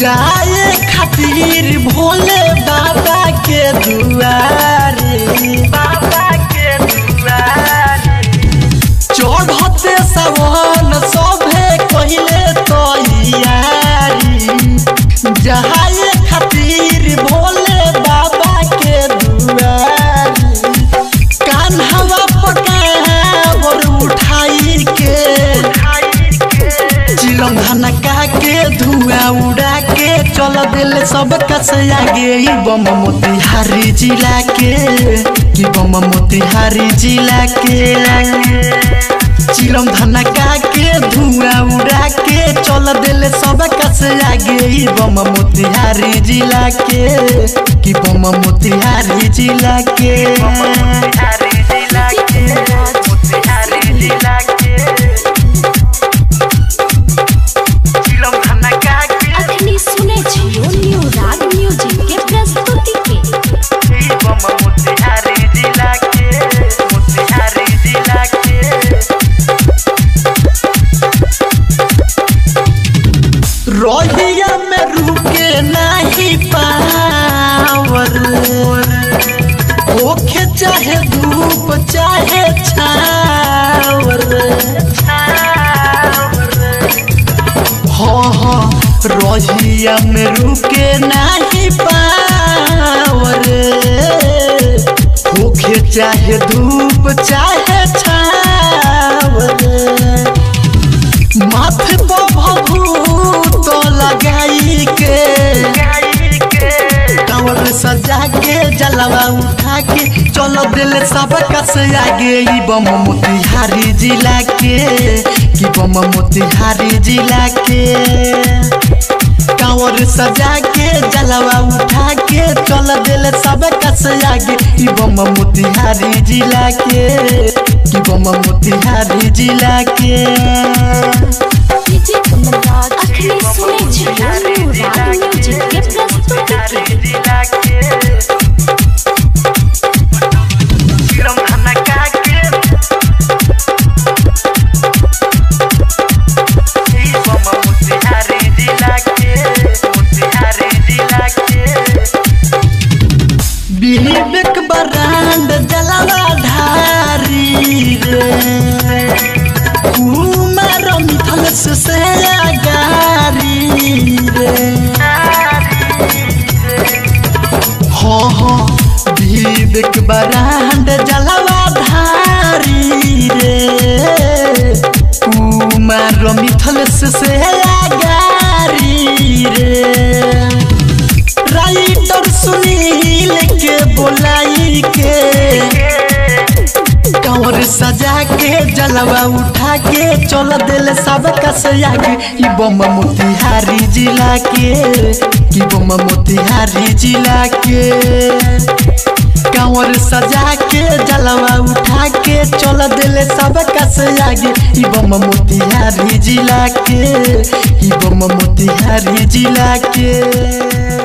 जाए खातिर भोले बाबा के दुआरे बाबा के दुआरे चढ़ते सवन सभे कहिले तैयारी जाए खातिर भोले बाबा के दुआरी कान्हवा पकावर उठाई के चिलम धनका के धुआं उड़ा के चल दिल सब कस आगे ई बम मोतिहारी जिला के ई बम मोतिहारी जिला के चिलम धनका के धुआं उड़ा के चल दिल सब कस आगे ई बम मोतिहारी जिला के की बम मोतिहारी जिला के मोतिहारी जिला के मोतिहारी जिला के चिलम धनका के अखनी सुने छियो न्यू राग म्यूजिक के प्रस्तुति के ई बम मोतिहारी जिला के मोतिहारी जिला के रोहिया में रुके नहीं पावर ओखे चाहे धूप चाहे छावर हाँ हाँ रोहिया में रुके नहीं पावर ओखे चाहे धूप चाहे छावर माथे पर भभूत लगाई के कांवर सजा के जलवा उठा के चलो दिल सब कस आगे ई बम मोतिहारी जिला के की बम मोतिहारी जिला के कांवर सजा के जलवा उठा के चल दिल सब कस आगे ई बम मोतिहारी जिला के की बम मोतिहारी जिला के डीजे कमलराज अखनी सुने छियो न्यू राग म्यूजिक के प्रस्तुति के विवेक बरांड जलवा धारी रे कुमार मिथल से गारी रे हाँ हाँ विवेक बरांड जलवा धारी रे कुमार मिथल से गारी रे राइटर सुनील के बोलाई के कंवर सजा के जलवा उठा के चल दिल सब कस आगे ई बम मोतिहारी जिला के ई बम मोतिहारी जिला के कंवर सजा के जलवा उठा के चल दिल सब कस आगे ई बम मोतिहारी जिला के ई बम मोतिहारी जिला के